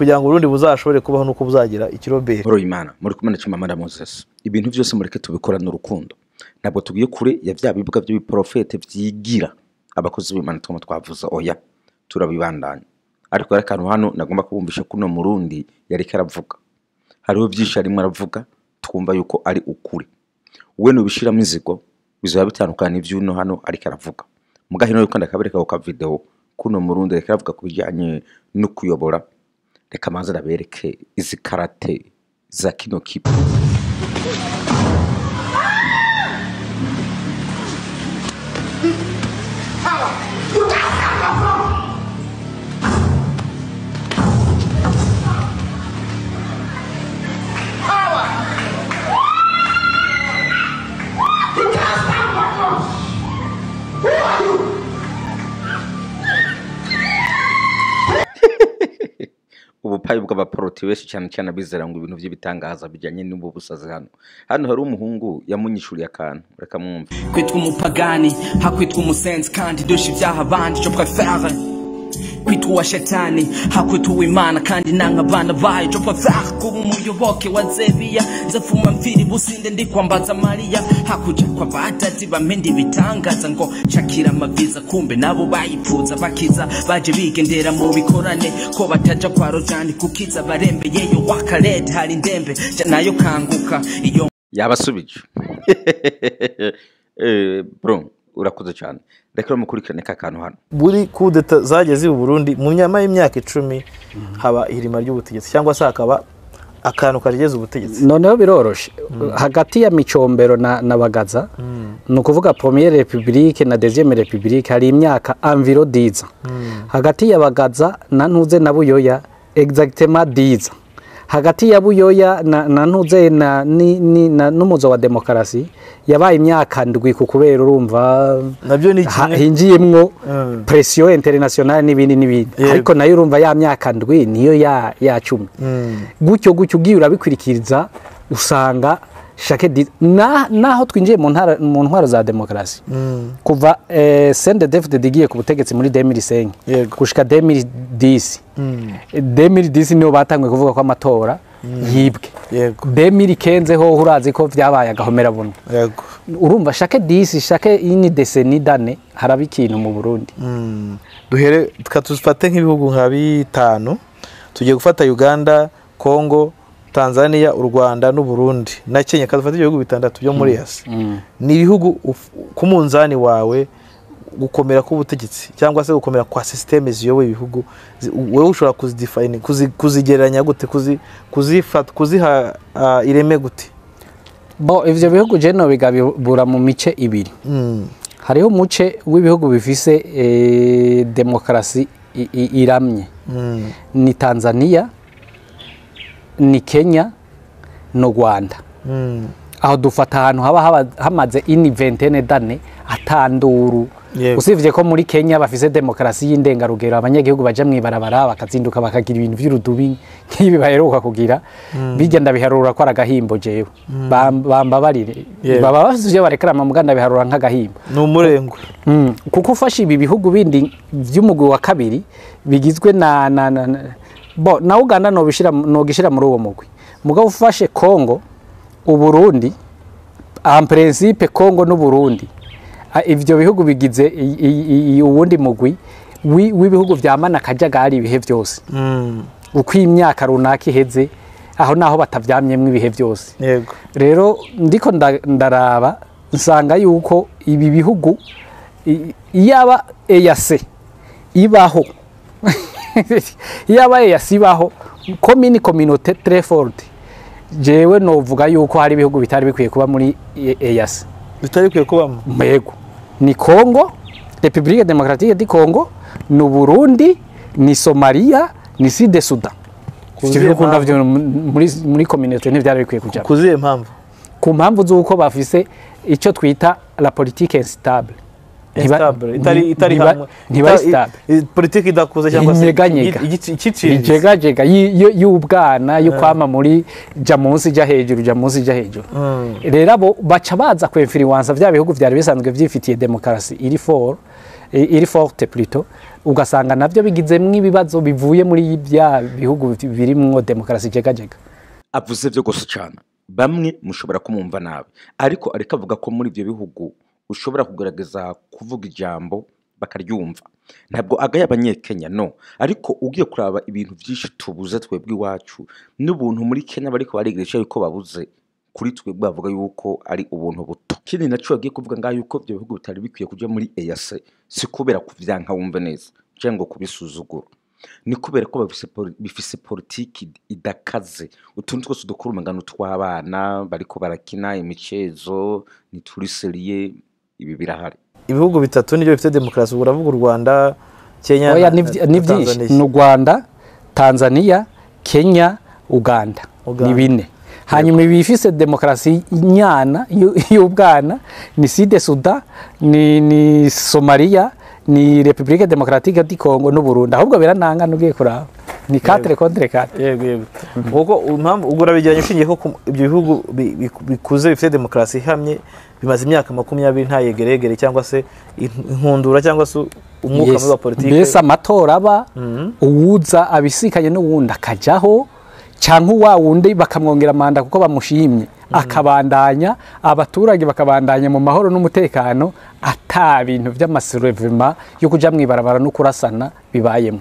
kugira ngo urundi buzashobore kubaho nuko buzagira ikiroberi Horo Imana muri kumwe na Chimamanda Moses ibintu byose mureke tubikorana urukundo ntabwo tugiye kure ya bya bibuga by'ibiprofete byigira abakozi b'Imana twama twavuze oya turabibandanya ariko hari akantu hano nagomba kubumvisha kuno murundi yariko aravuga hariho byinshi arimo aravuga twumva yuko ari ukuri we nubishiramo inzigo bizaba bitandukanye n'ivyuno hano ariko aravuga mugahino yuko ndakabereka ku kavideo kuno murundi ariko aravuga ku bijyanye no kuyobora reka manze arabereke izi karate za kino kipe ubupayi bw'abaporoti benshi cyane cyane abizera ngo ibintu by'ibitangaza bijyanye n'ubu busazi hano hano hari umuhungu yamunyishuriye akantu reka mwumve kwitwa umupagani hakwitwa umusenzi kandi dusha ibyaha abandi je préfère kwitwa uwa shetani hakwitwa uwimana kandi nanga abana bayo je préfère kuba umuyoboke wa zebiya nzafuma mfiri businde ndi kwambaza mariya hakuja kwa badadi bamende ibitangaza ngo shakira amaviza kumbe nabo bayipfuza bakiza baje bigendera mu bikorane ko bataja kwa rojani kukiza barembeyeyo wakarete hari indembe ja nayo kanguka iyo yabasubije Eh, bro urakoze cyane reka mukurikirane ka kantu hano buri kudeta zagiye ziba i burundi mu nyama y'imyaka icumi haba ihirima ry'ubutegetsi cyangwa se hakaba akantu karigeza ubutegetsi noneho biroroshe hagati ya micombero na, na bagaza ni ukuvuga premiere republique na deuxième republique hari imyaka enviro diza hagati ya bagaza na ntuze na buyoya exactement diza hagati ya buyoya na, na ntuze na, ni, ni, na n'umuzo wa demokarasi yabaye imyaka ndwi ku kubera urumva nabyo ni ha- kimwe hinjiyemwo Mm. presiyo internationale n'ibindi n'ibindi Yego. ariko nayo urumva ya myaka ndwi niyo ya, ya cumi Mm. gutyo gutyo ugiye urabikurikiriza usanga shake di- na, naho twinjiye mu ntara- mu ntwaro za demokarasi Mm. kuva eh, sende david igiye ku butegetsi muri 2005 Yego. gushika 2010 Mm. 2010 niho batanguye kuvuga ko amatora yibwe yego 2015 ho urazi ko vyabaye agahomera buntu yego urumva shake disi shake ini deseni dane haraba ikintu mu burundi Mm. duhere tuka tufate nk'ibihugu nka bitanu tugiye gufata uganda congo tanzania u rwanda n'u burundi na kenya kadufate ibihugu bitandatu byo muri yasi ni ibihugu uf- ku munzani wawe gukomera k'ubutegetsi cyangwa se gukomera kwa sisiteme ziyoboye ibihugu zi- wowe ushobora kuzidefine kuzi- kuzigereranya gute kuzi- kuzifata kuziha ah, ireme gute bo ivyo bihugu je no bigabura mu mice ibiri Mm. hariho umuce w'ibihugu bifise eh, demokarasi i- i- iramye Mm. ni tanzania ni kenya no rwanda Mm. aho dufata ahantu haba haba- hamaze ini ventene dane atanduru Yego. usibye ko muri kenya bafise demokarasi y'indengarugero abanyagihugu baja mwibarabara bakazinduka bakagira ibintu vy'urudubi nk'ibi baheruka kugira bijya ndabiharura ko ari agahimbo jewe Bam- bambabarire Yego. baba bafise ivyo barekerama muga ndabiharura nk'agahimbo ni umurengwe Mm, kuko ufashe ibi bihugu bindi vy'umugwi wa kabiri bigizwe na, na, na, na bo na Uganda nobishira nogishira muri uwo mugwi mugabo ufashe Congo uburundi en principe Congo n'uburundi a- ivyo bihugu bigize i- i- i- uwundi mugwi wi- w'ibihugu vyamana akajagari ibihe vyose Mm. uko imyaka runaka iheze aho naho batavyamyemwo ibihe vyose yego rero ndiko nda- ndaraba nsanga yuko ibi bihugu i- iyaba eyase ibaho iyaba eyase ibaho komini kominote treforte jewe novuga yuko hari ibihugu bitari bikwiye kuba muri E- eyase bitari bikwiye kubamo mbego ni congo republique democratique di congo ni uburundi ni somaliya ni side sudan ivyo Kuziye bihugu mpamvu. navyo muri, muri communauté ntivyari bikwiye kujamo ku zihe mpamvu ku mpamvu z'uko bafise icyo twita la politique instable Ntiba- Instable, itari itari ntiba- hamwe ntiba Ita- stable i- i- politiki idakuze cyangwa se Inyeganyega. i- igici- ikiciriritse ijegajega yi- yo- y'ubwana yo kwama muri ja munsi ja hejuru ja munsi ja hejuru rero abo baca baza kwemfiriwansa vya bihugu vyari bisanzwe vyifitiye demokarasi iri for i- iri forte plutôt ugasanga navyo bigizemwo ibibazo bivuye muri bya bihugu birimwo demokarasi jegajega avuze byo gusa cyane bamwe mushobora kumwumva nabi ariko ariko avuga ko muri ibyo bihugu ushobora kugaragaza kuvuga ijambo bakaryumva ntabwo agaya abanyekenya no ariko ugiye kuraba ibintu byinshi tubuze twebwe iwacu n'ubuntu muri kenya bariko barigisha yuko babuze kuri twebwe bavuga yuko ari ubuntu buto ikindi naco yagiye kuvuga ngaho yuko ibyo bihugu bitari bikwiye kuja muri EAC si kubera kuvyanka wumve neza canke ngo kubisuzugura ni kubera ko bafise poli- bifise politiki idakaze utuntu twose dukora umengano tw'abana bariko barakina imicezo ntituriseriye ibi birahari ibihugu bitatu nibyo bifite demokarasi ubwo uravuga u rwanda kenya oya na- ni vyi- na ni byinshi Tanzania. ni u rwanda tanzania kenya uganda Uganda. ni bine hanyuma ibifise demokarasi nyana y'u- y'ubwana ni side suda ni, ni somaliya ni repubulika demokaratike di kongo n'uburundi ahubwo biranangana ugiye kuraba ni katire kontre katire yego yego kuko impamvu ubwo urabigeranya ushingiye ko ku- ibyo bihugu bi- bi- bikuze bifite demokarasi ihamye bimaze imyaka makumyabiri nta yegeregere cyangwa se in- inkundura cyangwa se umwuka Yes. mubi wa politiki mbese amatora aba uwuza abisikanye n'uwundi akajyaho cyangwa uwa wundi bakamwongera manda kuko bamushimye akabandanya abaturage bakabandanya mu mahoro n'umutekano ata bintu by'amasurevima yo kujya mu ibarabara no kurasana bibayemo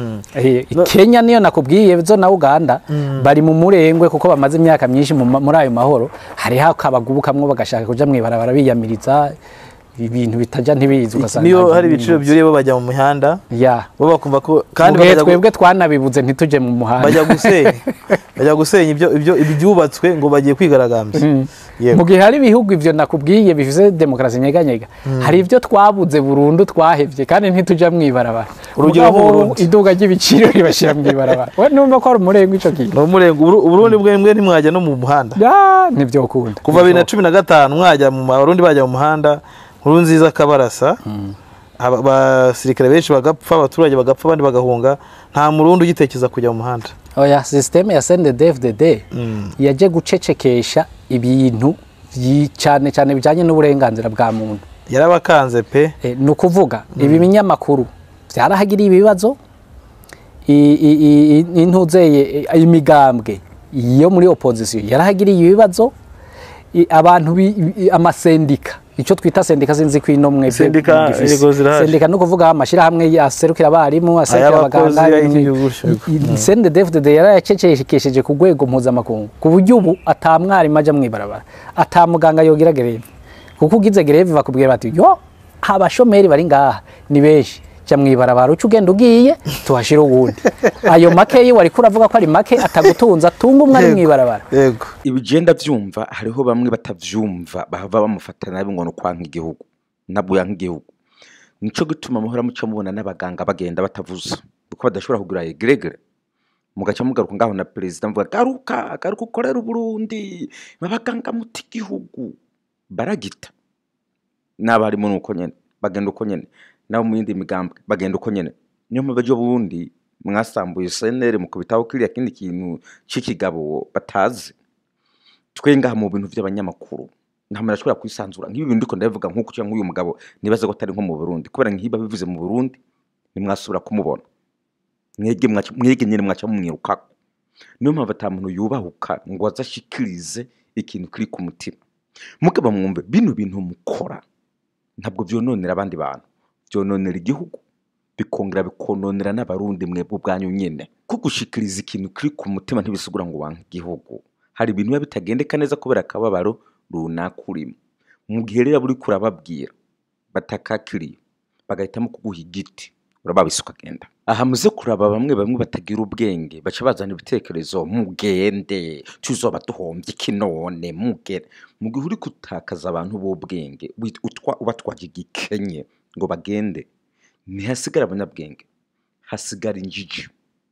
Eh, kenya niyo nakubwiye zo na uganda bari mu murengwe kuko bamaze imyaka myinshi mu ma- muri ayo mahoro hariho akabagubu kamwe bagashaka kujya mu ibarabara biyamiriza ibintu bitajya ntibizi ugasanga niyo nta hari kintu ibiciro bibuze. byuriye bo bajya mu mihanda ya bo bakumva ko kandi Mugihe bakajya gu- twebwe twanabibuze ntitujye mu muhanda bajya gusenya bajya gusenya ibyo ibyo ibyubatswe ngo bagiye kwigaragambya yego mu gihe hari ibihugu ibyo nakubwiye bifite demokarasi nyeganyega hari ibyo twabuze burundu twahebye kandi ntitujya mu ibarabara Urugero Mugabo nk'Uburundi. iduka ry'ibiciro ribashyira mu ibarabara we numva ko ari umurengo icyo kintu ni umurengo Uburu- uburundi bwe mwe ntimwajya no mu muhanda Ya, ntibyokunda kuva bibiri na cumi na gatanu mwajya mu ma- abarundi bajya mu muhanda nkuru nziza kabarasa aba- abasirikare benshi bagapfa abaturage bagapfa abandi bagahunga nta murundi ugitekereza kujya mu muhanda oya sisiteme ya sendedefudede yaje gucecekesha ibintu byi- cyane cyane bijyanye n'uburenganzira bwa muntu yarabakanze pe Eh, ni ukuvuga ibi binyamakuru byarahagiriye ibibazo i- i- i- i- intuzeye eh, imigambwe yo muri opozisiyo yarahagiriye ibibazo i- abantu bi- i- amasendika icyo twita sendika sinzi ko ino mwe Sendika, gifise. yego, zirahari. sendika ni ukuvuga amashyirahamwe aserukira abarimu aserukira Ay'abakozi, abaganga ay'igihugu, yego. sendedefudede yarayacecekesheje ku rwego mpuzamakungu ku buryo ubu ata mwarimu ajya mu ibarabara ata muganga yogira gereve kuko ugize gereve bakubwira bati yo abashomeri bari ngaha ni benshi jya mu ibarabara uca ugenda ugiye tuhashyire uwundi ayo make yo wari kuravuga ko ari make atagutunza atunga umwe ari mu ibarabara yego ibigenda byumva hariho bamwe batavyumva bahava bamufata nabi ngo ni ukwanka igihugu nabwo yanka igihugu nico gituma muhora muca mubona n'abaganga bagenda batavuze kuko badashobora kugura egregere mugaca mugaruka ngaho na perezida mvuga garuka garuka ukorera uburundi babaganga muti igihugu baragita n'abarimu ni uko nyene bagenda uko nyene nabo mu yindi migambwe bagenda uko nyene niyo mpamvu ejo bundi mwasambuye senere mukubitaho kiriya kindi kintu c'ikigabo batazi twe ngaha mu bintu by'abanyamakuru nta muntu ashobora kwisanzura nk'ibi bintu ndiko ndabivuga nk'uko cyangwa nk'uyu mugabo nibaza ko atari nko mu Burundi kubera nk'iba bivuze mu Burundi nimwasubira kumubona mwege mwaca- mwege nyine mwaca mumwirukako niyo mpamvu ata muntu yubahuka ngo aze ashikirize ikintu kiri ku mutima mugabo mwumve bino bintu mukora ntabwo byononera abandi bantu byononera igihugu bikongera bikononera n'abarundi mwebwe ubwanyu nyine ko gushikiriza ikintu kiri ku mutima ntibisigura ngo wanke igihugu hari ibintu biba bitagendeka neza kubera akababaro runaka urimo mu gihe rero uri kurababwira batakakiriye bagahitamo kuguha igiti urababisa ukagenda aha muze kuraba bamwe bamwe batagira ubwenge baca bazana ibitekerezo mugende tuzoba duhombye iki none mugende mu gihe uri gutakaza abantu b'ubwenge wit- utwa- ubatwaje igikenye ngo bagende ntihasigara abanyabwenge hasigara injiji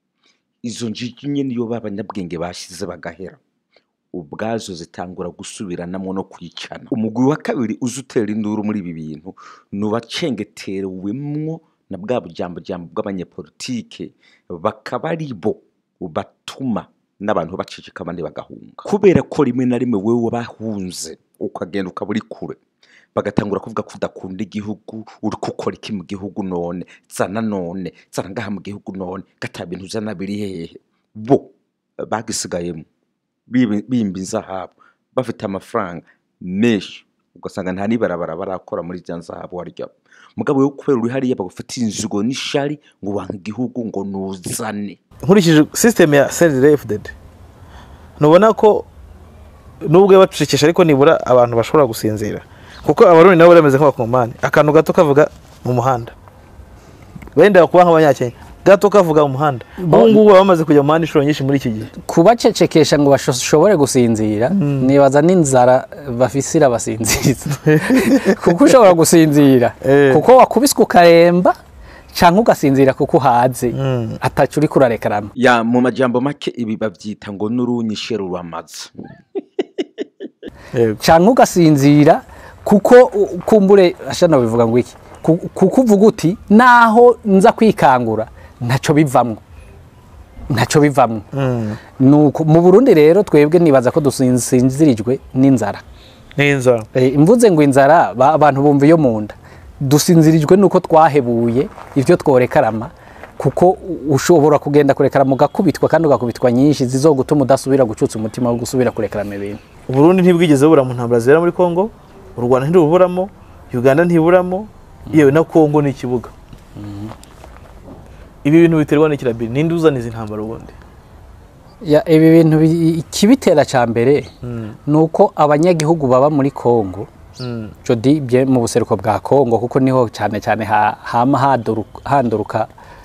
izo njiji nyine niyo b'abanyabwenge bashize bagahera ubwazo zitangura gusubiranamo no kwicana umugwi wa kabiri uzi utera induru muri ibi bintu ni uwacengeterewemwo na bwa bujyambujyambo bw'abanyepolitike bakaba ari bo batuma n'abantu baceceka abandi bagahunga kubera ko rimwe na rimwe wowe bahunze ukagenda ukaba uri kure bagatangura kuvuga ko udakunda igihugu uri gukora iki mu gihugu none zana none zana ngaha mu gihugu none gata bintu uzana biri hehe bo bagisigayemo bibi- bimba inzahabu bafite amafaranga menshi ugasanga nta n'ibarabara barakora muri rya nzahabu warya mugabo wo kubera uri hariya bagufata inzigo n'ishari ngo wanka igihugu ngo nuzane nkurikije sisiteme ya serire efudede ntubona ko nubwo bacecekesha ariko nibura abantu bashobora gusinzira kuko abarundi nabo bameze nk'abakomani akantu gato kavuga mu muhanda wenda kuba nk'abanyakenya gato kavuga mu muhanda ubu ngubu baba bamaze kujya mu muhanda inshuro nyinshi muri iki gihe kubacecekesha ngo bashobore gusinzira nibaza n'inzara bafise irabasinziriza kuko ushobora gusinzira Eh. kuko wakubiswe ukaremba cyangwa ugasinzira kuko uhaze atacu uri kurarekarama ya mu majambo make ibi babyita ngo n'urunyishe ruramaze yego cyangwa ugasinzira kuko u- kumbure ashana bivuga ngo iki Ku- kuko uvuga uti naho nza kwikangura ntacyo bivamwo ntacyo bivamwo nuko mu Burundi rero twebwe nibaza ko dusinzirijwe n'inzara n'inzara Eh, imvuze ngo inzara ba- abantu bumva iyo mu nda dusinzirijwe nuko twahebuye ibyo tworekarama kuko u- ushobora kugenda kurekarama ugakubitwa kandi ugakubitwa nyinshi zizogutuma udasubira gucutsa umutima wo gusubira kurekarama ibintu uburundi ntibwigeze bubura mu ntambara zibera muri congo u rwanda ntiruburamo uganda ntiburamo yewe na congo ni ikibuga ibi bintu biterwa n'ikirabiri ninde uzana izi ntambara ubundi Ya, ibi bintu bi- ikibitera cya mbere ni uko abanyagihugu baba muri Kongo jodi bye mu buseruko bwa Kongo kuko niho cyane cyane ha- hama hadoru- handuruka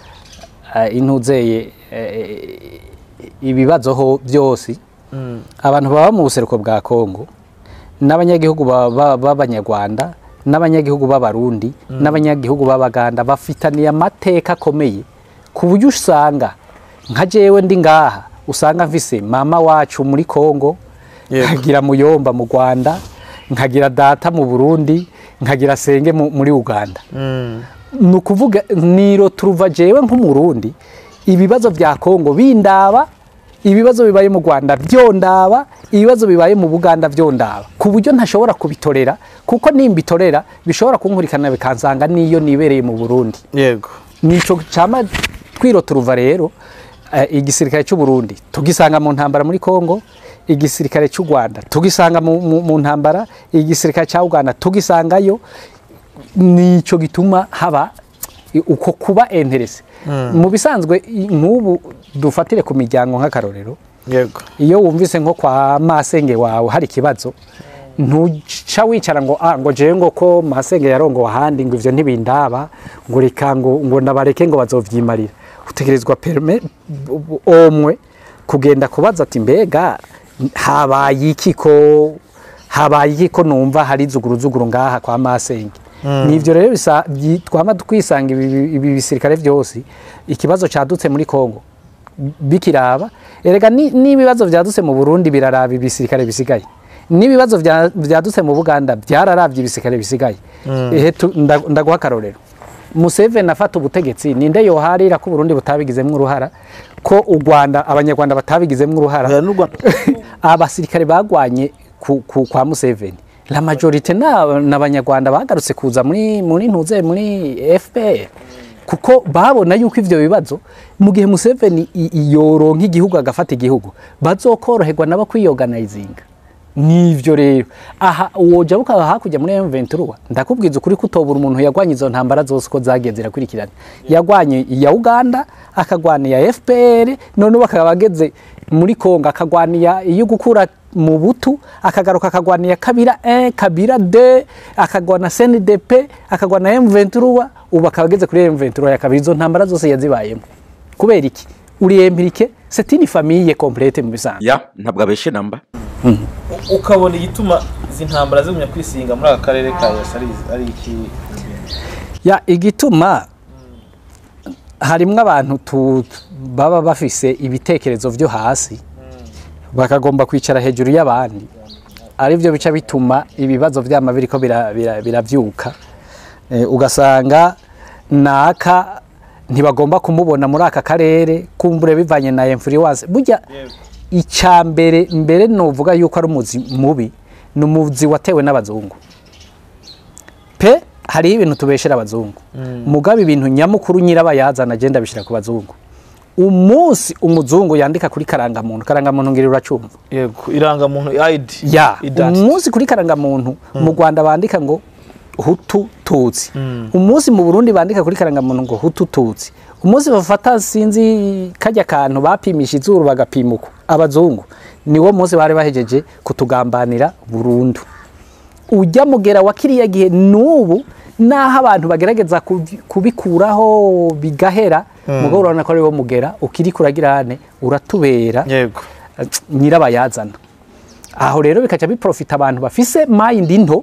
eh, intuzeye eh, ibibazo ho byose abantu baba mu buseruko bwa Kongo n'abanyagihugu ba- ba- b'abanyarwanda n'abanyagihugu b'abarundi n'abanyagihugu b'abaganda bafitaniye amateka akomeye ku buryo usanga nka jewe ndi ngaha usanga mfise mama wacu muri Kongo Yego. nkagira muyomba mu Rwanda nkagira data mu Burundi nkagira senge mu- muri Uganda ni ukuvuga niro turuva jewe nk'umurundi ibibazo bya kongo bindaba ibibazo bibaye mu rwanda byondaba ibibazo bibaye mu buganda byondaba ku buryo ntashobora kubitorera kuko nimbitorera bishobora kunkurikirana bikansanga n'iyo nibereye mu burundi yego nico cyama twiro turuva rero eh, igisirikare cy'u Burundi tugisanga mu ntambara muri Kongo igisirikare cy'u Rwanda tugisanga mu, mu, mu ntambara igisirikare cya Uganda tugisangayo nico gituma haba i- uko kuba interese mu bisanzwe i- nk'ubu dufatire ku miryango nk'akarorero yego iyo wumvise nko kwa masenge wawe hari ikibazo ntuca wicara ngo ah ngo jewe ngo ko masenge yarongowe ahandi ngo ivyo ntibindaba ngo reka ngo ngo nabareke ngo bazovyimarira utegerezwa perme bu- omwe kugenda kubaza ati mbega habaye iki ko habaye iki ko numva hari zuguruzuguru ngaha kwa masenge nivyo rero bisa byi- twama twisanga ibi ibi bisirikare vyose ikibazo cadutse muri Kongo bikiraba erega ni- n'ibibazo vyadutse mu Burundi biraraba ibisirikare bisigaye n'ibibazo vya- vyadutse mu Buganda byararavye ibisirikare bisigaye ehe tu- nda- ndaguha akarorero Museveni afata ubutegetsi ninde yoharira ko Burundi butabigizemwo uruhara ko u Rwanda abanyarwanda batabigizemwo uruhara Oya, n'u Rwanda- abasirikare bagwanye ku, ku, kwa Museveni la majorite na n'abanyarwanda bagarutse kuza muri muri ntuze muri FPR kuko babona yuko ivyo bibazo mu gihe Museveni i- i- yoronka igihugu agafata igihugu bazokoroherwa nabo kwiyoganizinga nivyo rero aha woja bukaba hakurya muri M23 ndakubwiza ukuri kutobura umuntu yagwanye izo ntambara zose uko zagiye zirakurikirana yagwanye iya Uganda akagwana iya FPR none bakaba bageze muri Kongo akagwaniya iyo gukura mu butu akagaruka akagwana kabira 1 kabira 2 akagwana CNDP akagwana M23 ubu akaba ageze kuri M23 ya kabiri izo ntambara zose yazibayemo kubera iki uri empirike c'est une famille complète mu bisanzwe ya ntabwo abeshe namba ukabona igituma izi ntambara zigumya kwisinga muri aka karere ka yasi ari ari iki ya igituma harimwo abantu tu- baba bafise ibitekerezo byo hasi bakagomba kwicara hejuru y'abandi aribyo bica bituma ibibazo byama biriko bira- bira- biravyuka Eh, ugasanga naka ntibagomba kumubona muri aka karere kumbure bivanye na influence burya icya mbere mbere novuga yuko ari umuzi mubi ni umuzi watewe n'abazungu pe hariho ibintu tubeshera abazungu mugabe ibintu nyamukuru nyirabayazana agenda abishyira ku bazungu umunsi umuzungu yandika kuri karangamuntu karangamuntu ngira uracumva yego irangamuntu ID ya Identity. umunsi kuri karangamuntu mu rwanda bandika ngo hutu tutsi umunsi mu burundi bandika kuri karangamuntu ngo hutu tutsi umunsi bafata sinzi kajya kantu bapimisha izuru bagapima uko abazungu niwo munsi bari bahejeje kutugambanira burundu ujya mugera wa kiriya gihe n'ubu naho abantu bagerageza kubi- kubikuraho bigahera mugabo urabona ko ariwo mugera ukiri kuragirane uratubera yego nyirabayazana aho rero bikaca biprofita abantu bafise mayindi nto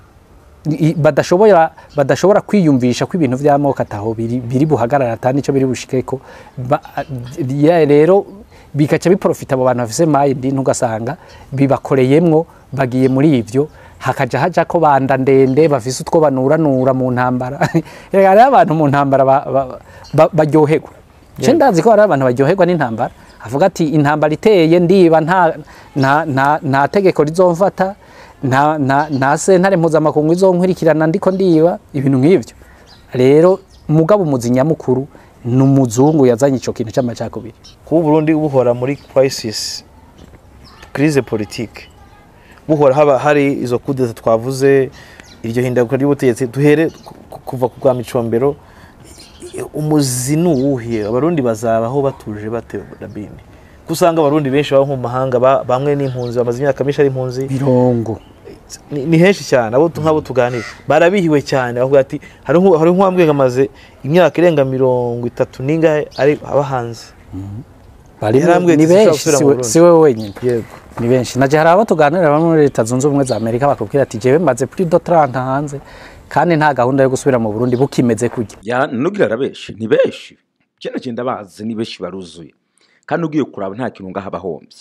i- badashobora badashobora kwiyumvisha ko ibintu by'amoko ataho biri, biri buhagarara ata nicyo biri bushikeko Ba- ya rero bikaca biprofita abo bantu bafise mayindi nto ugasanga bibakoreyemwo bagiye muri ivyo hakaja haja ko banda ndende bafise utwo banuranura mu ntambara Erega hariho abantu mu ntambara ba- ba- ba- baryoherwa ce ndazi ko hari abantu baryoherwa n'intambara avuga ati intambara iteye ndiba nta nta nta, nta tegeko rizomfata nta nta nta sentare mpuzamakungu izonkurikirana ndiko ndiba ibintu nk'ivyo rero mugabo umuzi nyamukuru ni umuzungu yazanye ico kintu c'amacakubiri kuba Burundi buhora muri crisis crise politique buhora haba hari izo kudeta twavuze iryo hindaguka ry'ubutegetsi duhere ku- kuva ku bwa micombero i- umuzi ni uwuhe abarundi bazabaho batuje bate rabini ko usanga abarundi benshi baba mu mahanga ba- bamwe n'impunzi bamaze imyaka myinshi ari impunzi mirongo ni ni henshi cyane abo tu- nk'abo tuganira barabihiwe cyane bavuga ati hari nku- hari nk'uwambwiye ngo amaze imyaka irenga mirongo itatu n'ingahe ari aba hanze barimo Yarambwiye ni ati sinshobora benshi gusubira mu siwe- Burundi. siwe wenyine yego ni benshi naje hari abo tuganira bamwe muri leta zunze ubumwe za amerika bakubwira ati jewe maze plus de 30 hanze kandi nta gahunda yo gusubira mu burundi bukimeze kurya ya nugira arabenshi ni benshi kino kintu bazi ni benshi baruzuye kandi ugiye kuraba nta kintu ngaho abahombye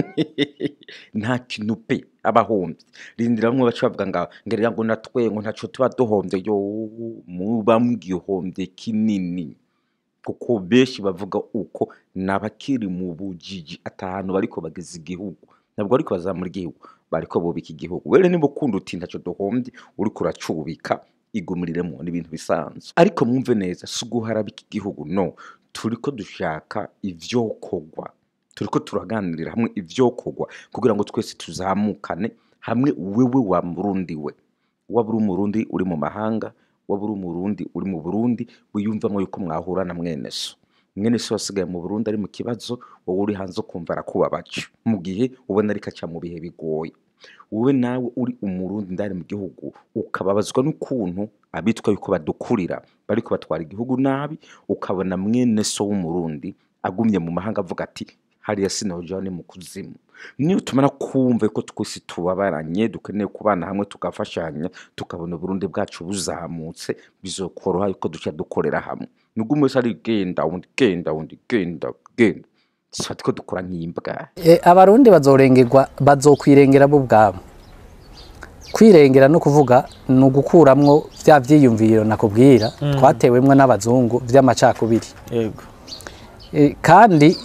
nta kintu pe abahombye rindira bamwe baca bavuga ngo ngerera ngo natwe ngo ntaco tuba duhombye yo muba mwihombye kinini kuko benshi bavuga uko nabakiri mu bujiji atahantu bariko bageza igihugu ntabwo bariko bazamura igihugu bariko bubika igihugu were niba ukunda uti ntaco duhombye uriko uracubika igumiriremo ni ibintu bisanzwe ariko mwumve neza si uguharabika igihugu no turiko dushaka ivyokorwa turiko turaganirira hamwe ivyokorwa kugira ngo twese tuzamukane hamwe wewe wa murundi we waba uri umurundi uri mu mahanga waba uri umurundi uri mu burundi wiyumvamo yuko mwahura na mwene so mwene so wasigaye mu burundi ari mu kibazo wowe uri hanze ukumva arakubabaje mu gihe ubona ariko aca mu bihe bigoye wowe nawe uri umurundi ndari mu gihugu ukababazwa n'ukuntu abitwa yuko badukurira bariko batwara igihugu nabi ukabona mwene so w'umurundi agumye mu mahanga avuga ati hariya sinojaho ni mu kuzimu niyo tumara kumva ko twese tubabaranye dukeneye kubana hamwe tugafashanya tukabona uburundi bwacu buzamutse bizokoroha yuko duca dukorera hamwe nubwo umwe wese ari genda undi genda undi genda genda sifati ko dukora nk'imbwa e, abarundi bazorengerwa bazokwirengera bo ubwabo kwirengera no kuvuga ni ugukuramwo vya vyiyumviro nakubwira twatewemwo n'abazungu vy'amacakubiri yego E, kandi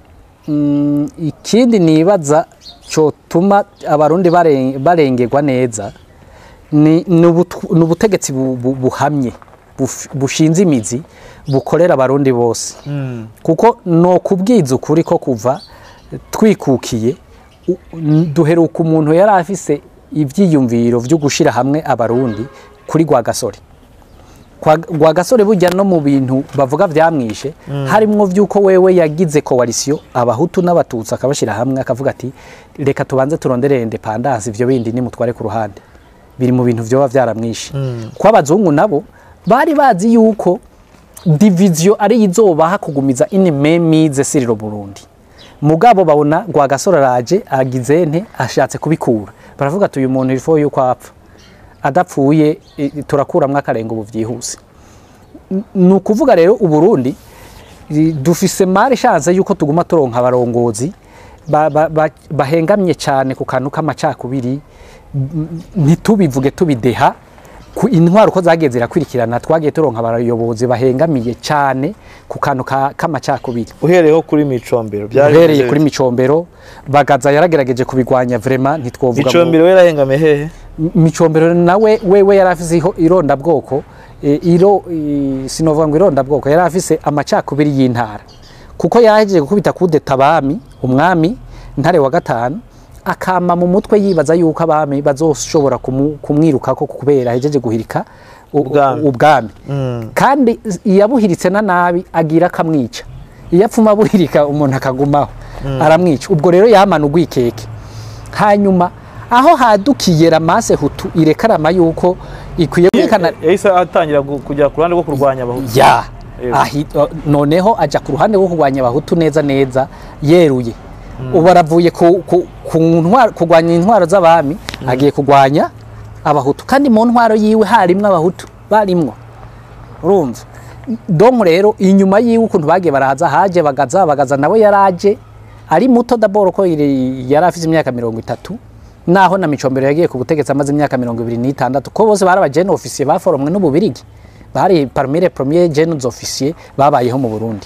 mm, ikindi nibaza cotuma abarundi baren- barengerwa neza ni ni ubutu- ni ubutegetsi bu- bu- buhamye buf- bushinze imizi bukorera abarundi bose kuko no kubwiza ukuri ko kuva twikukiye u- n- duheruka umuntu yari afise ivyiyumviro vyo gushira hamwe abarundi kuri Rwagasore kwa Rwagasore burya no mu bintu bavuga vyamwishe harimwo vy'uko wewe yagize coalition abahutu n'abatutsi akabashira hamwe akavuga ati reka tubanze turondere independance ivyo bindi nimutware ku ruhande biri mu bintu vyoba vyaramwishe ko abazungu nabo bari bazi yuko division ari izobaha kugumiza inimemize siriro Burundi mugabo babona Rwagasore araje agize nte ashatse kubikura baravuga ati uyu muntu ilfo yuko apfa adapfuye i- turakuramwo akarenga ubu vyihuse N- ni ukuvuga rero uburundi i- dufise mari chance yuko tuguma turonka abarongozi ba- ba- ba- bahengamye cyane ku kantu k'amacakubiri m- ntitubivuge tubideha ku intwaro uko zagiye zirakurikirana twagiye turonka abayobozi bahengamiye cyane ku kantu ka- k'amacakubiri uhereyeho kuri micombero uhereye bimeze kuri micombero bagaza yaragerageje kubigwanya vrema ntitwovuga ngo- micombero we yarahengamiye hehe M- micombero nawe wewe yari afise iho- irondabwoko eh, iro eh, sinovuga ngo irondabwoko yari afise amacakubiri y'intara kuko yahejeje gukubita kudeta abami umwami ntare wa gatanu akama mu mutwe yibaza yuko abami bazoshobora kumu- kumwirukako kubera ahejeje guhirika u- Ubwami. ubwami kandi iyabuhiritse na nabi agira akamwica iyo apfuma abuhirika umuntu akagumaho aramwica ubwo rero yamana urwikeke hanyuma aho hadukiye ramase hutu irekarama yuko ikwiye kwerekana yahise atangira gu- kujya ku ruhande rwo kurwanya abahutu ya Yego. ahi, o- noneho aja ku ruhande rwo kurwanya abahutu neza neza yeruye ubu aravuye ku, ku, ku ntwaro- kurwanya intwaro z'abami agiye kurwanya abahutu kandi mu ntwaro yiwe harimwo abahutu barimwo urumva domu rero inyuma yiwe ukuntu bagiye baraza haje bagaza bagaza nawe yaraje ari muto daboro ko yari yari afite imyaka mirongo itatu naho na micombero yagiye ku butegetsi amaze imyaka mirongo ibiri n'itandatu ko bose bari abajene ofisiye baforomwe n'ububirigi bari parmire premier jenes ofisiye babayeho mu burundi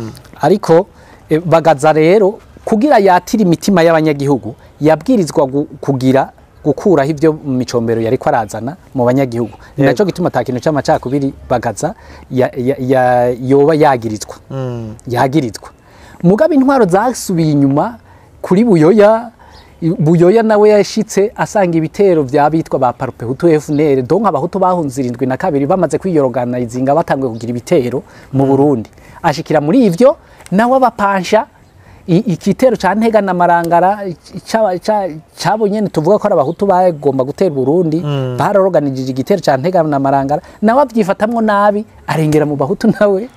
ariko eh, bagaza rero kugira yatire imitima y'abanyagihugu yabwirizwa gu- kugira gukuraho ibyo mu micombero yari ko arazana mu banyagihugu ni Yego. nacyo gituma ata kintu cy'amacakubiri bagaza ya- ya- ya- yoba yagirizwa yagirizwa mugabe intwaro zasubiye inyuma kuri buyoya i- buyoya nawe yashitse asanga ibitero by'abitwa ba parupe hutu FNL donc abahutu bahunze irindwi na kabiri bamaze kwiyorogana izinga batanguye kugira ibitero mu Burundi ashikira muri ivyo nawe abapansha i- igitero ca ntega na marangara ca- ca- cabo nyene tuvuga ko ari abahutu bagomba gutera Burundi baroroganije igitero ca ntega na marangara nawe avyifatamwo nabi arengera mu bahutu nawe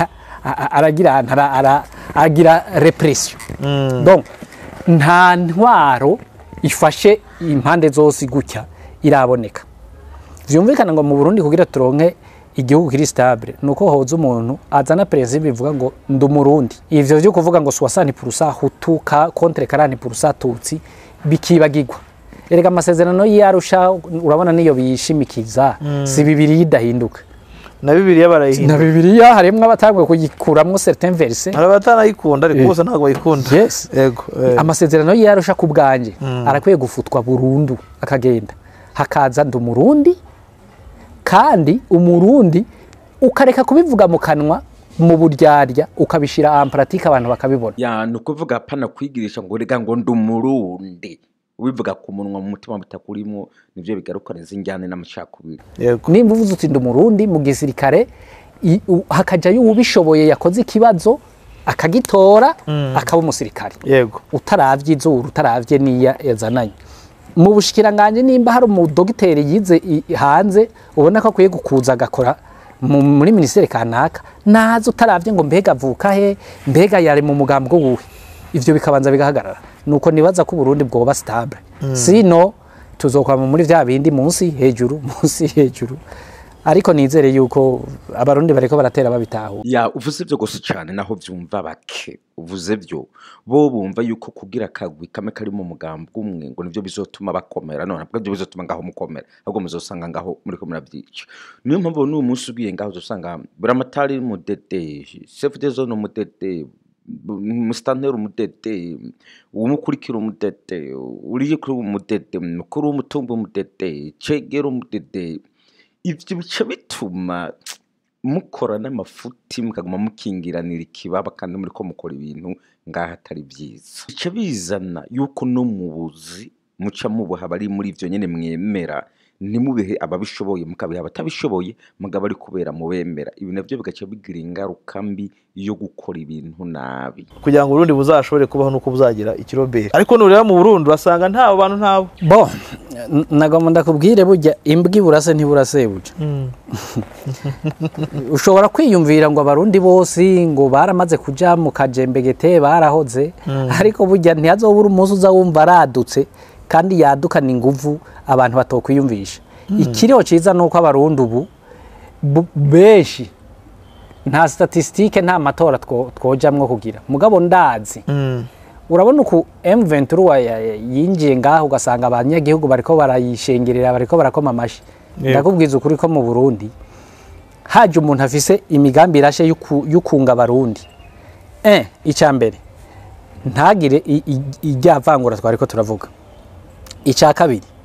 a- a- aragira ara- ara- agira repression donc nta ntwaro ifashe impande zose gutya iraboneka vyumvikana ngo mu Burundi kugira turonke igihugu kiri stable nuko hoza umuntu azana perezida bivuga ngo ndi umurundi ivyo vyo kuvuga ngo soixante purusa hutu ka contre karani purusa tutsi bikibagirwa erega amasezerano y'arusha urabona niyo biyishimikiza si bibiri yidahinduka na bibiliya na barayihindura bibiliya harimwo abatanguye kuyikuramwo certain verse hari abatanayikunda ariko bose ntabwo bayikunda Yes. yego eh. amasezerano y'arusha ku bwanjye arakwiye gufutwa burundu akagenda hakaza ndi umurundi kandi umurundi ukareka kubivuga mu kanwa mu buryarya ukabishyira en pratique abantu bakabibona ya ni ukuvuga apana kwigirisha ngo rega ngo ndi umurundi ubivuga ku munwa mu mutima bitakurimo nibyo bigarukana izi njyane n'amacakubiri yego nimba uvuze uti ndi umurundi mu gisirikare i- u- hakajyayo uwubishoboye yakoze ikibazo akagitora akaba umusirikare yego utaravye izuru utaravye niya yazananye mu bushikiranganje nimba hari umudogiteri yize i- hanze ubona ko akwiye gukuza agakora mu- muri minisiteri kanaka naza utaravye ngo mbega avuka he mbega yari mu mugambwe wuhe ivyo bikabanza bigahagarara nuko nibaza ko uburundi bwoba stable sino tuzokwama muri vya bindi munsi hejuru munsi hejuru ariko nizere yuko abarundi bariko baratera babitaho ya uvuze byo gusa cyane naho byumva bake uvuze byo bo bumva yuko kugira akagwi kamwe kari mu mugambi umwe ngo nibyo bizotuma bakomera none ntabwo byo bizotuma ngaho mukomera ahubwo muzosanga ngaho muri ko murabyica niyo mpamvu n'uyu munsi ugiye ngaho uzosanga buramatari umudedeji chef de zone umudedeji musitanteri umudede umukurikira umudede uriye kuri umudede mukuru w'umutungo umudede cegera umudede ibyo bica bituma mukora n'amafuti mukaguma mukingiranira ikibaba kandi muri ko mukora ibintu ngaho atari byiza bica bizana yuko no mu buzi muca mubuha abari muri ibyo nyine mwemera ntimubihe ababishoboye mukabiha abatabishoboye mugabo ari kubera mubemera ibi nabyo bigaca bigira ingaruka mbi yo gukora ibintu nabi kugira ngo uburundi buzashobore kubaho nuko buzagira ikiroberi ariko nureba mu burundi urasanga nta bantu ntabo bo n- nagomba ndakubwire burya imbwa iburase ntiburase buja ushobora kwiyumvira ngo abarundi bose ngo baramaze kuja mu kajembegete barahoze ariko burya ntihazobura umunsi uza wumva aradutse kandi yadukana inguvu abantu batokwiyumvisha ikiriho ciza ni uko abarundi ubu bu- benshi nta statisitike nta matora two- twojamwo kugira mugabo ndazi urabona uku M23 wa- ya- ya- yinjiye ngaho ugasanga abanyagihugu bariko barayishengerera bariko barakoma amashi Yego. ndakubwiza ukuri ko mu Burundi haje umuntu afise imigambi irashe y'uku- y'ukunga abarundi eh icya mbere ntagire i- i- irya vangura twariko turavuga icya kabiri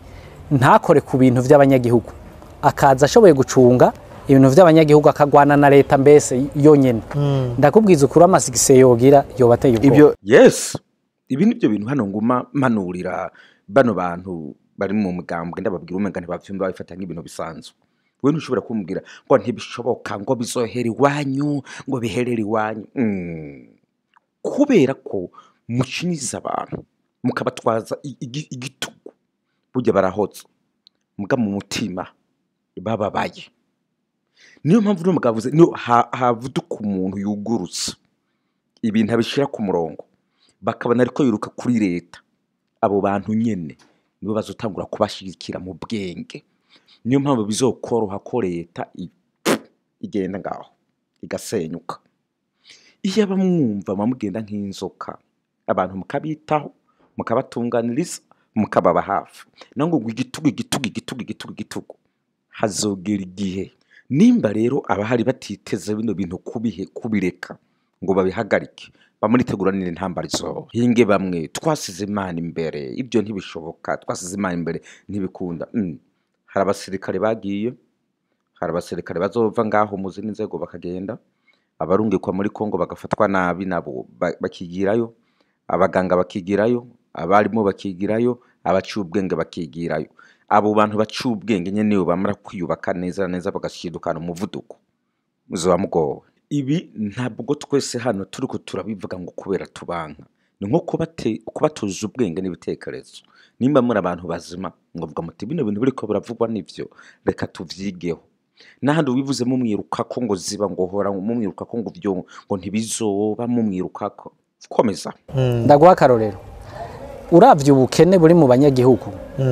ntakore ku bintu by'abanyagihugu akaza ashoboye gucunga ibintu by'abanyagihugu akagwana na leta mbese yonyine ndakubwiza ukuri amasigise yogira yobateye ubwoba ibyo yes ibi ni byo bintu hano nguma mpanurira bano bantu bari mu mugambwe ndababwira umenga ntibavyumva babifata nk'ibintu bisanzwe we ntushobora kumbwira ngo ntibishoboka ngo bizohera iwanyu ngo biherere iwanyu Mm. kubera ko mucinyiza abantu mukabatwaza i- igi- igitugu burya barahoza muga mu mutima bababaye niyo mpamvu uno mugabo avuze niyo ha- havuduka umuntu yugurutse ibintu abishyira ku murongo bakabona ariko yiruka kuri leta abo bantu nyine nibo bazotangura kubashyigikira mu bwenge niyo mpamvu bizokoroha ko leta i- igenda ngaho igasenyuka iyo abamwumva bamugenda nk'inzoka abantu mukabitaho mukabatunganiriza mukababa hafi naho ngo igitugu igitugu igitugu igitugu igitugu hazogera igihe nimba rero abahari batiteze bino bintu kubihe kubireka ngo babihagarike bamuriteguranire intambara izo hinge bamwe twasize imana imbere ibyo ntibishoboka twasize imana imbere ntibikunda Mm. hari abasirikare bagiye hari abasirikare bazova ngaho mu zindi nzego bakagenda abarungikwa muri kongo bagafatwa nabi nabo ba- bakigirayo abaganga bakigirayo abarimu bakigirayo abaciye ubwenge bakigirayo abo bantu baciye ubwenge nyine nibo bamara kwiyubaka neza na neza bagashidukana umuvuduko muzoba mugowe ibi ntabwo twese hano turi ko turabivuga ngo kubera tubanka ni nko kubate- kubatoza ubwenge n'ibitekerezo nimba muri abantu bazima ngo vuga muti bino bintu biriko biravugwa nivyo reka tuvyigeho n'ahandi wivuze mumwirukako ngo ziba ngo hora mumwirukako ngo vyo ngo ntibizoba mumwirukako komeza ndaguha akarorero uravye ubukene buri mu banyagihugu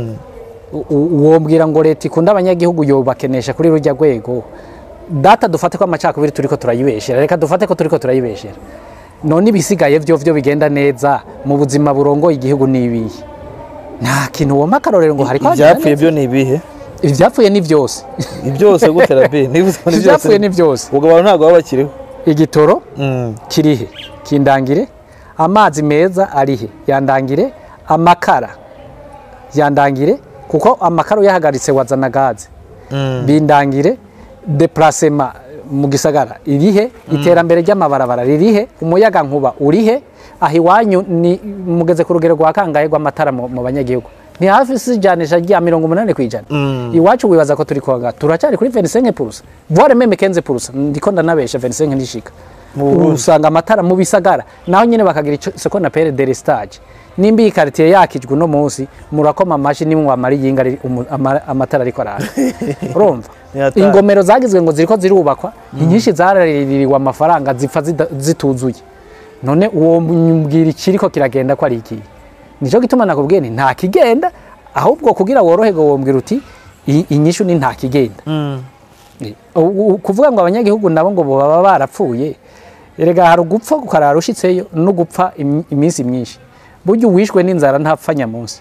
u- u- wombwira ngo leta ikunda abanyagihugu yobakenesha kuri rujya rwego data dufate ko amacakubiri turiko turayibeshera reka dufate ko turiko turayibeshera none ibisigaye vyo vyo bigenda neza mu buzima burongoye igihugu n'ibihe nta kintu wompa akarorero ngo hariko hagenda ibyapfuye neza. byo ni ibihe ivyapfuye ni vyose ibyose gutera bi nibuze ko ni byose ivyapfuye ni vyose ubwo abantu ntabwo baba bakiriho igitoro Mm. kirihe kindangire amazi meza arihe yandangire amakara yandangire kuko amakara uyahagaritse wazana gaze bindangire deplacement mu gisagara irihe iterambere ry'amabarabara ririhe umuyaga nkuba urihe aho iwanyu ni mugeze ku rugero rwa kangahe rw'amatara mu mu banyagihugu ni hafi si ijanisha rya mirongo umunani ku ijana iwacu wibaza ko turi konga turacyari kuri 25 purusa voire meme 15 purusa ndiko ndanabesha 25 ndishika usanga amatara mu bisagara naho nyine bakagira ico seko na pere de stage nimba iyi quartier yakijwe uno munsi murakoma amashi nimwe wamara iyinga ari- umu- ama- amatara ariko araka urumva Ni hatari. ingomero zagizwe ngo ziriko zirubakwa inyinshi zaraririwe amafaranga zipfa zida- zituzuye none uwo mbwira ikiriko kiragenda ko ari iki nico gituma nakubwiye nti nta kigenda ahubwo kugira woroherwe wombwira uti "I- inyishu ni nta kigenda Eh, u- u- kuvuga ngo abanyagihugu nabo ngo baba barapfuye erega hari ugupfa ukarara ushitseyo no gupfa im- iminsi myinshi burya uwishwe n'inzara ntapfa nyamunsi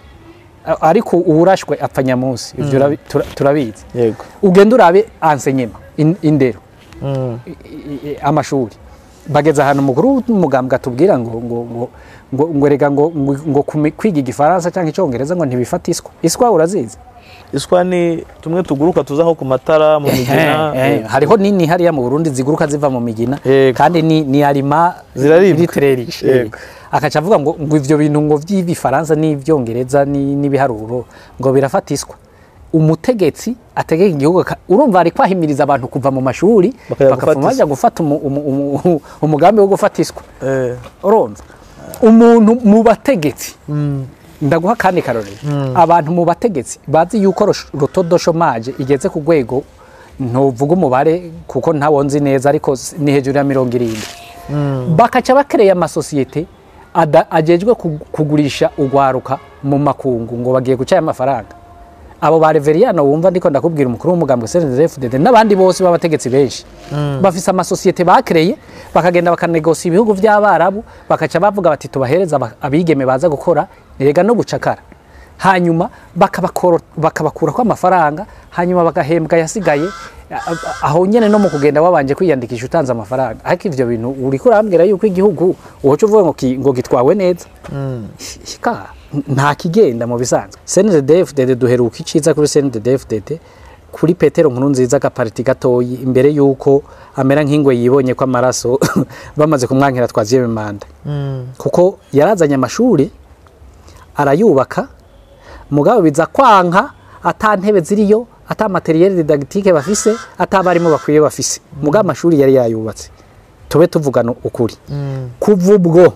A- ariko uwurashwe apfa nyamunsi ivyo urabi- tura- turabizi yego ugenda urabe ansenyema in- indero Mm. i- i- amashuri bageze ahantu umukuru w'umugambwe atubwira ngo ngo ngo ngo ngo erega ngo ngo ngo kumi- kwiga igifaransa cyangwa icyongereza ngo ntibifata iswa iswa urazizi iswa ni tumwe tuguruka tuza nko ku matara mu migina Eh, eh, hariho nini hariya mu Burundi ziguruka ziva mu migina Yego. kandi ni ni arima Ziraribwa. litererishe Yego. akaca avuga ngo ngo ivyo bintu ngo vy'ibifaransa n'ivyongereza ni- n'ibiharuro ngo birafata iswa umutegetsi ategeka igihugu aka- urumva ari kwahimiriza abantu kuva mu mashuri Bakajya bakavuma gufata bajya gufata umu- umu- umu- umugambi wo gufata iswa Eh, urumva umuntu mu bategetsi ndaguha kandi karorero abantu mu bategetsi bazi yuko rosh- rotodo shomaje igeze ku rwego ntuvuga umubare kuko ntawonzi neza ariko s- ni hejuru ya mirongo irindwi bakaca bakereye amasosiyete ada- ajejwe kug- kugurisha urwaruka mu makungu ngo bagiye guca aya mafaranga abo ba reveriyano wumva ndiko ndakubwira umukuru w'umugambwe CNDD-FDD n'abandi bose b'abategetsi benshi bafise amasosiyete bakereye bakagenda bakanegosia ibihugu by'abarabu bakaca bavuga bati tubahereza aba- abigeme baza gukora rega no gucakara hanyuma bakabakoro- bakabakurako amafaranga hanyuma bagahembwa yasigaye A- a- aho nyene no mu kugenda wabanje kwiyandikisha utanze amafaranga ariko ivyo bintu uriko urambwira yuko igihugu woca uvuga ngo ki- ngo gitwawe neza shika nta kigenda mu bisanzwe CNDD-FDD duheruka iciza kuri CNDD-FDD kuri Petero nkuru nziza agapariti gatoyi imbere yuko amera nk'ingwe yibonye ko amaraso bamaze kumwankira twaziye manda kuko yarazanye amashuri arayubaka mugabo biza kwanka ata ntebe ziriyo ata materiel didactique bafise ata abarimu bakwiye bafise mugabo amashuri yari yayubatse tube tuvugana ukuri kuva ubwo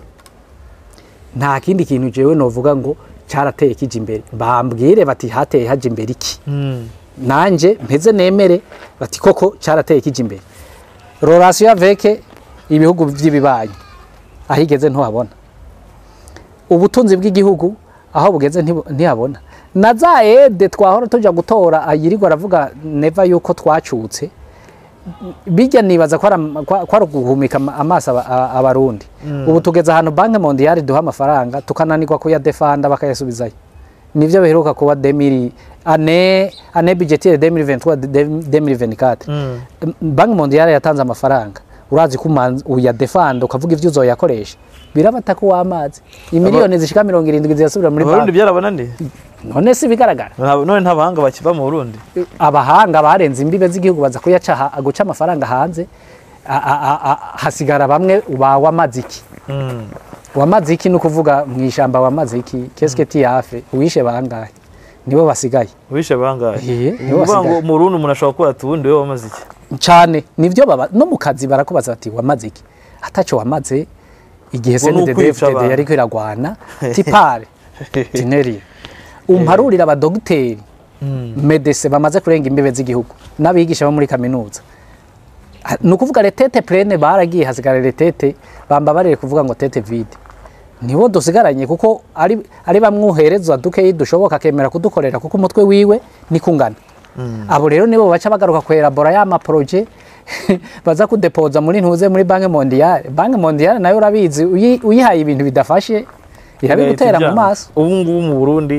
nta kindi kintu jewe novuga ngo cyarateye kija imbere bambwire bati hateye haja imbere iki nanje mpeze nemere bati koko cyarateye kija imbere relation avec ibihugu by'ibibanyi aho igeze ntuhabona ubutunzi bw'igihugu aho bugeze ntibu- ntihabona na za ede twahora tujya gutora ayirirwa aravuga neva yuko twacutse bijya nibaza ko ari am- ko- ko ari uguhumika ama- amaso aba- a- abarundi ubu tugeze ahantu banki mondiyari duha amafaranga tukananirwa kuyadefanda bakayasubizayo nivyo biheruka kuba demiri ane ane budgetiere 2023 2024 banki mondiyari yatanze amafaranga urazi ko umanza- uyadefanda ukavuga ivyo uzoyakoresha birabata ko w'amazi imiliyoni zishika mirongo irindwi zirasubira muri abarundi banki byarabananiye none si bigaragara Nta- none nta bahanga bakiva mu burundi abahanga barenze imbibe z'igihugu baza kuyaca ha- guca amafaranga hanze a- a- a- a- hasigara bamwe ba wamaziki wamaziki ni ukuvuga mu ishyamba wamaziki kesiketi yafe uwishe bangahe nibo basigaye wishe bangahe Iye, ni nibo ukuvuga ngo basigaye. mu burundi umuntu ashobora kuba ati ubundi wowe wamaze iki cyane nibyo baba no mu kazi barakubaza bati wamaze iki ataco wamaze igihe Ngo ni ukwica CNDD-FDD abantu. yariko iragwana tipare tineri umparurira abadogiteri medese bamaze kurenga imbibe z'igihugu n'abigisha bo muri kaminuza Ha- ni ukuvuga retete plene baragiye hasigara retete bamba barere kuvuga ngo tete vide nibo dusigaranye kuko ari, ari bamwoherezwa dukeyi dushoboka akemera kudukorera kuko umutwe wiwe ni kungana abo rero nibo baca bagaruka kwerabora ya maproje baza kudepoza muri ntuze muri banki mondiyale banki mondiyale nayo urabizi uyi- uyihaye ibintu bidafashe irabigutera mu maso ubu ngubu mu burundi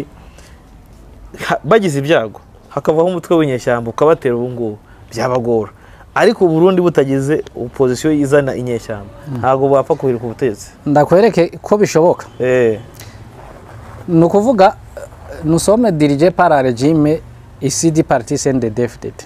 ha- bagize ibyago hakavaho umutwe w'inyeshyamba ukabatera ubu ngubu byabagora ariko uburundi butagize opozisiyo izana inyeshyamba ntabwo bapfa kuhirika ubutegetsi ndakwereke ko bishoboka Eh, ni ukuvuga nusome dirige para regime isi di parti CNDD-FDD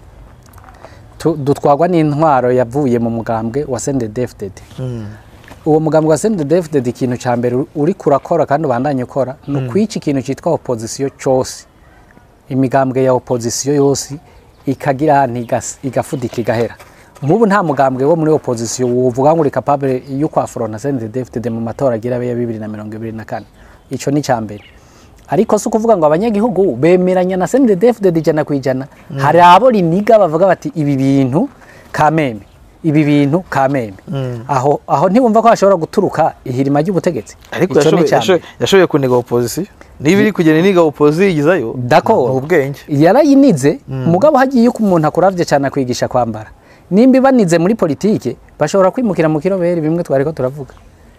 Tu- dutwagwa n'intwaro yavuye mu mugambwe wa CNDD-FDD uwo mugambwe wa CNDD-FDD ikintu cya mbere uri kurakora kandi ubandanye ukora ni ukwica ikintu cyitwa opozisiyo cyose imigambwe ya opozisiyo yose ikagira ahantu igas- igafudika igahera nk'ubu nta mugambwe wo muri opozisiyo wovuga ngo uri capable yo kwafurona CNDD-FDD mu matora agira abe ya bibiri na mirongo ibiri na kane icyo ni icya mbere ariko si ukuvuga ngo abanyagihugu bemeranya na CNDD-FDD ijana ku ijana hari abo riniga bavuga bati ibi bintu kameme ibi bintu kameme aho aho ntibumva ko hashobora guturuka ihirima ry'ubutegetsi ariko Ico ni yashoboye- icya mbere. yashoboye- yashoboye kuniga opozisiyo niba iri kugenda iniga opozisiyo yigizayo D'accord. ni ubwenge yarayinize mugabo hagiye yuko umuntu akuravye cyane akwigisha kwambara nimba ibanize muri politike bashobora kwimukira mu kiroberi bimwe twariko turavuga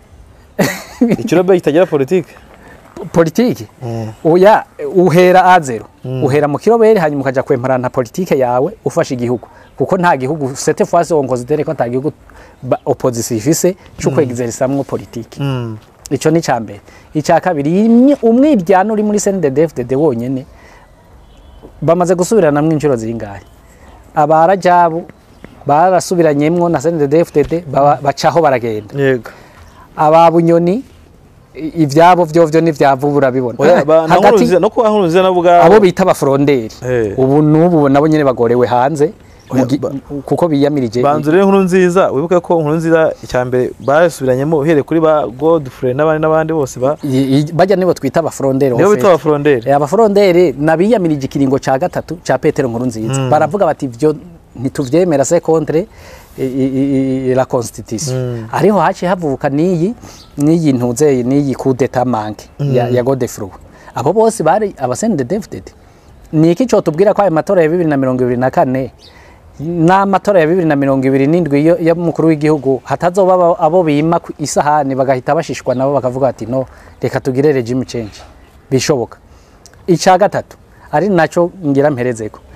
ikirobe kitagira politike politike oya uhera a zero uhera mu kiroberi hanyuma ukaja kwemparana politike yawe ufasha igihugu kuko nta gihugu sete fois on considère ko nta gihugu ba- opposition ifise cyo kwegizerisamwo politike ico ni cambere icya kabiri imwe- umwiryano uri muri CNDD-FDD wonyene bamaze gusubiranamwo inshuro zingahe abarajabu barasubiranyemwo na CNDD-FDD baba- bacaho baragenda yego aba bunyoni i- ivyabo vyovyo n'ivyavu burabibona Oya, ba- na hagati Nkurunziza- no kuba nkuruziza nabo ubwabo abo bita abafuronderi Eh. ubu n'ubu nabo nyene bagorewe hanze mu Oya, gi- ba- kuko biyamirije banzu rero inkuru nziza wibuke ko inkuru nziza icya mbere basubiranyemo uhereye kuri ba godfrey n'abandi n'abandi bose ba i- i- bajya nibo twita abafuronderi nibo en bita fait. abafuronderi Eh, abafuronderi nabiyamirije ikiringo ca gatatu ca petero nkuru nziza baravuga bati ivyo ntituvyemera se contre i- i- i- la constitution ariho haciye havuka n'iyi n'iyi ntuzeye n'iyi kudeta manke ya, ya godefroy abo bose bari abasende david ni iki cotubwira ko ayo matora ya bibiri na mirongo ibiri na kane n'amatora ya bibiri na mirongo ibiri n'indwi yo- y'umukuru w'igihugu hatazoba abo- abo bima ku isahani bagahita bashishwa nabo bakavuga bati no reka tugire regime change bishoboka icya gatatu ari nacyo ngira mperezeko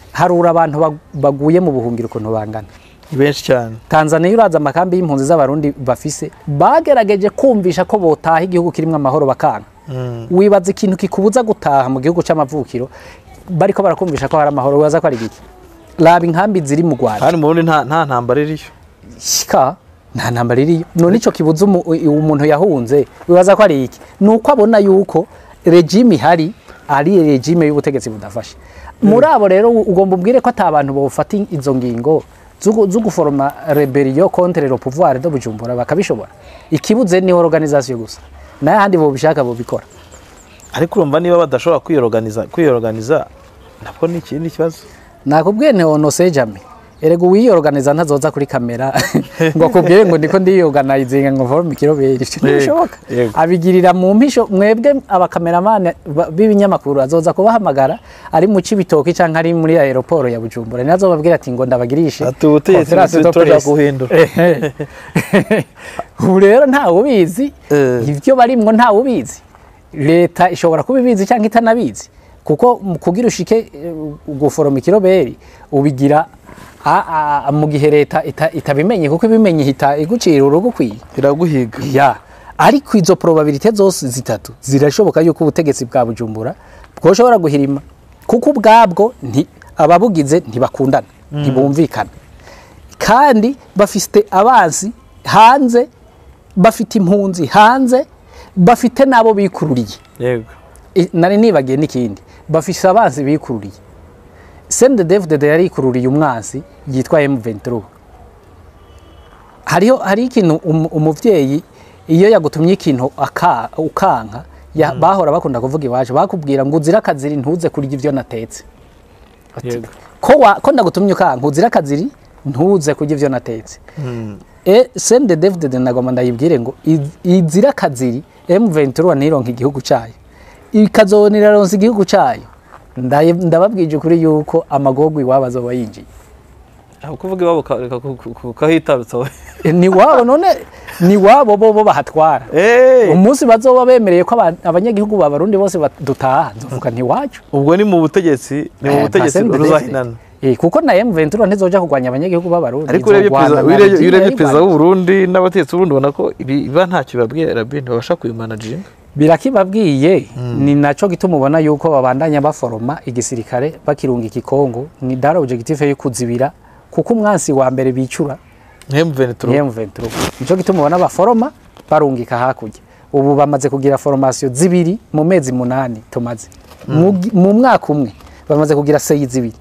harura abantu bag- baguye mu buhungiro ukuntu bangana ni benshi cyane tanzaniya uraza amakambi y'impunzi z'abarundi bafise bagerageje kumvisha ko botaha igihugu kirimo amahoro bakanga wibaza ikintu kikubuza gutaha mu gihugu cy'amavukiro bariko barakumvisha ko hari amahoro wibaza ko ari giki raba inkambi ziri mu rwanda hano mu burundi nta nta ntambara iriyo shika nta ntambara iriyo none ico kibuza umu- umuntu yahunze wibaza ko ari iki ni uko abona yuko regime ihari ari regime y'ubutegetsi budafashe muri abo rero ugomba ubwire ko ata bantu bofata izo ngingo zo gu- zo guforoma rebellion contre le pouvoir de Bujumbura bakabishobora ikibuze ni organisation gusa naye ahandi bobishaka bobikora ariko urumva niba badashobora kwiyoroganiza kwiyoroganiza nabwo ni ikindi kibazo nakubwiye ne onose jame erega uwiyorganiza ntazoza kuri kamera ngo akubwire ngo ndiko ndiyorganizinga ngo mvome ikiroberi ntibishoboka yego. abigirira mu mpisho mwebwe abakameramani ba- b'ibinyamakuru azoza kubahamagara ari mu cibitoki canke ari muri aeroport ya Bujumbura ni azobabwira ati ngo ndabagirishe Ati ubutegetsi conference de turashaka presse. guhindura. Ehe. ubu rero ntawe ubizi Eh. ibyo barimwo ntawe ubizi leta ishobora kuba ibizi cyangwa itanabizi kuko mu kugira ushike eh, guforoma ikiroberi ubigira a- a- mu gihe leta ita- itabimenye kuko ibimenye ihita igucira urugukwiye iraguhiga ya ariko izo probabilite zose zitatu zirashoboka yuko ubutegetsi bwa bujumbura bwoshobora guhirima kuko ubwabwo nti ababugize ntibakundana ntibumvikana kandi bafite abansi hanze bafite impunzi hanze bafite n'abo bikururiye yego I- nari nibagiye n'ikindi bafise abansi bikururiye sende devudede yari yikururiye umwansi yitwa M23 hariho hari ikintu um- umuvyeyi iyo yagutumye ikintu aka- ukanka ya- bahora bakunda kuvuga iwacu bakubwira ngo uzira akaziri ntuze kurya ivyo natetse Ati, Yego. ko wa- ko ndagutumye ukanka uzira akaziri ntuze kurya ivyo natetse e sende devudede nagoma ndayibwire ngo iz- izira akaziri M23 ntironka igihugu cayo ikazonera ronse igihugu cayo Ndaye- ndababwije ukuri yuko amagorwa iwabo azoba yinjiye aho kuvuga iwabo ka- ka- ku- ku- ku- kahitarutsa we E, ni wabo none ni wabo bo bo bahatwara Eh, umunsi bazoba bemereye ko aba- abanyagihugu b'abarundi bose ba- dutaha nzovuga ntiwacu ubwo ni mu butegetsi ni mu butegetsi ruzahinana Eh, kuko na M23 ntizoja kurwanya abanyagihugu b'abarundi ariko urebye izogwana perezida na urebye- regime urebye yayirwanya. perezida w'u Burundi n'abategetsi b'uburundi ubona ko ibi- biba ntacyo bibabwiye rabi ntibabasha kubimanaginga birakibabwiye ni naco gituma ubona yuko babandanya baforoma igisirikare bakirunga ikikongo ni dara objectif yo kuzibira kuko umwansi wa mbere bicura nk'emuventuro ni M23 nico gituma ubona baforoma barungika hakurya ubu bamaze kugira formation zibiri mu mezi munani tumaze Mu gi- mu mwaka umwe bamaze kugira seyi zibiri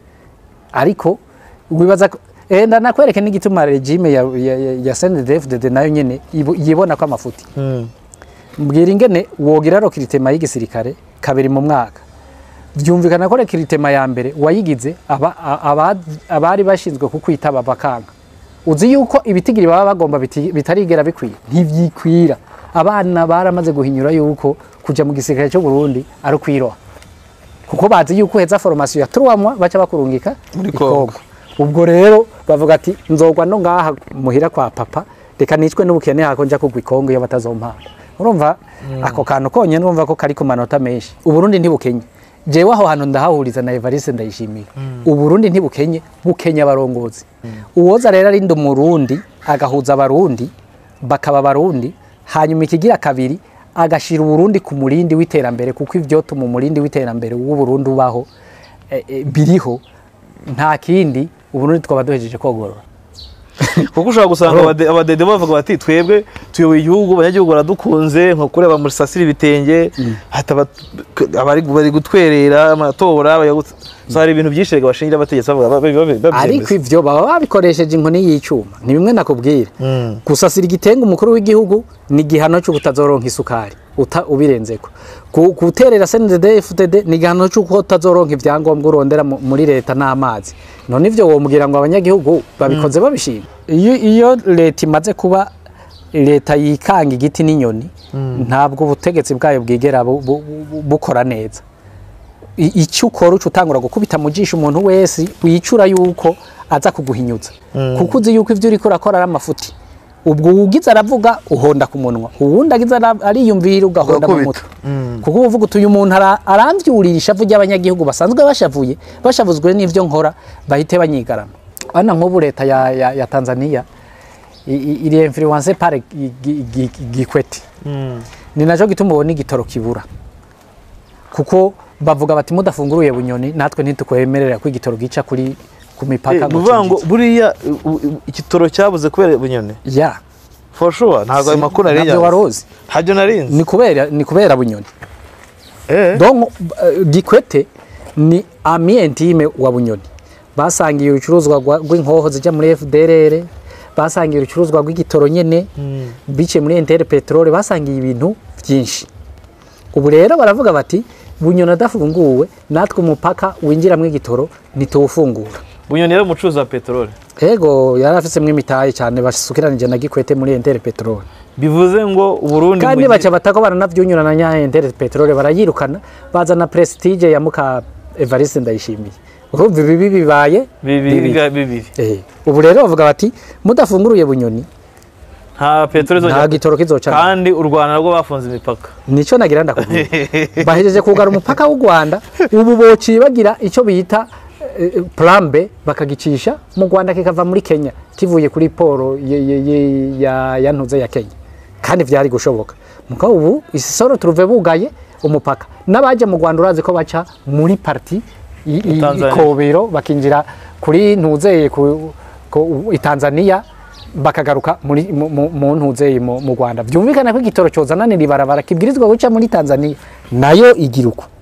ariko wibaza ko eh ndanakwereke n'igituma regime ya ya, ya, ya CNDD-FDD nayo nyene ibo- yibona ko amafuti mbwira ingene wogira rokiritema y'igisirikare kabiri mu mwaka byumvikana ko rekiritema ya mbere wayigize aba- a- aba- abari bashinzwe kukwitaba bakanga uzi yuko ibitigiri baba bagomba biti- bitarigera bikwiye ntibyikwira abana baramaze guhinyura yuko kujya mu gisirikare cyo Burundi ari ukwiroha kuko bazi yuko uheza formation ya turuwamwa baca bakurungika Muri i Congo. Congo. ubwo rero bavuga ati nzogwa no ngaha muhira kwa papa reka nicwe n'ubukene hako nja kugwa ikongo iyo batazompana urumva ako kantu konyene urumva ko kari ku manota menshi uburundi ntibukenye jewe aho hantu ndahahuriza na evariste ndayishimiye uburundi ntibukenye bukenye abarongozi uwoza rero arinda umurundi agahuza abarundi bakaba abarundi hanyuma ikigira kabiri agashira uburundi ku murindi w'iterambere kuko ivyotuma umurindi w'iterambere w'uburundi ubaho eh, eh, biriho nta kindi uburundi twaba duhejeje kogorora kuko ushobora gusanga abade- abadede bavuga bati twebwe tuyoboye igihugu abanyagihugu baradukunze nko kureba muri sasira ibitenge hata bat- abari bari gutwerera amatora bayagut- so hari ibintu byinshi rega bashingira abategetsi bavuga babi- babi- ariko babyemeza ivyo baba babikoresheje inkoni y'icuma ni bimwe nakubwira Mm. gusasira igitenga umukuru w'igihugu ni igihano cyo kutazoronka isukari uta ubirenzeko Gu- guterera CNDD FDD ni igihano cyo kutazoronka ivyangombwa urondera mu- muri leta n'amazi none ivyo womubwira ngo abanyagihugu babikoze babishima iyo iyo leta imaze kuba leta yikanga igiti n'inyoni ntabwo ubutegetsi bwayo bwigera bu- bu- bu- bukora neza I- icyo ukora uca utangura gukubita mu jisho umuntu wese wicura yuko aza kuguhinyuza kuko uzi yuko ibyo uriko urakora ari amafuti ubwo ugize aravuga uhonda ku munwa uwundi agize ara- ariyumvira ugahonda mu Ugakubita. mutwe kuko uvuga uti uyu muntu ara- aramvyurira ishavu ry'abanyagihugu basanzwe bashavuye bashavuzwe n'ivyo nkora bahite banyigarama ana nk'ubu leta ya, ya, ya tanzania i- i- iri influence par Gi- Gi- Gi- gikwete ni naco gituma ubona igitoro kibura kuko bavuga bati mudafunguruye bunyoni natwe ntitukwemerera ko igitoro gica kuri ku mipaka ni ukuvuga ngo cinjize. buriya u- u- igitoro cyabuze kubera bunyoni ya for sure ntabwo ayo makuru nari nabyo nyazi. waruzi ntabyo narinzi ni kubera ni kubera bunyoni Eh. donc uh, gikwete ni ami intime wa bunyoni basangiye urucuruzwa rwa- rw'inkoho zijya muri fdrr basangiye urucuruzwa rw'igitoro nyene biciye muri intere peteroli basangiye ibintu byinshi ubu rero baravuga bati bunyoni adafunguwe natwe umupaka winjiramo igitoro ntituwufungura bunyoni yari umucuruzi wa peteroli ego yari afitemo imitahe cyane basukiranije na gikwete muri intere peteroli bivuze ngo uburundi kandi mu gihe- baca batako baranavyunyurana nya intere peteroli barayirukana bazana prestige ya muka Evariste ndayishimiye urumva ibi bibaye bibiri bibi. bibiri Eh, ubu rero bavuga bati mudafunguruye bunyoni nta peteroli nta izongera gitoro kizoca kandi u rwanda narwo bafunze imipaka nico nagira ndakubwira bahejeje kugara umupaka w'u Rwanda ubu bociye bagira icyo bita eh, plan B bakagicisha mu Rwanda kikava muri Kenya kivuye kuri poro ye- ye- ye- ya ya ntuze ya Kenya kandi vyari gushoboka mugabo ubu isoro turuve bugaye umupaka n'abaje mu Rwanda urazi ko baca muri parti i- i- Tanzania. ikobero bakinjira kuri ntuzeye ku, ku, i Tanzania bakagaruka muri mu- mu mu ntuzeye mu mu Rwanda byumvikana ko igitoro cyozananira ibarabara kibwirizwa guca muri Tanzania nayo igira uko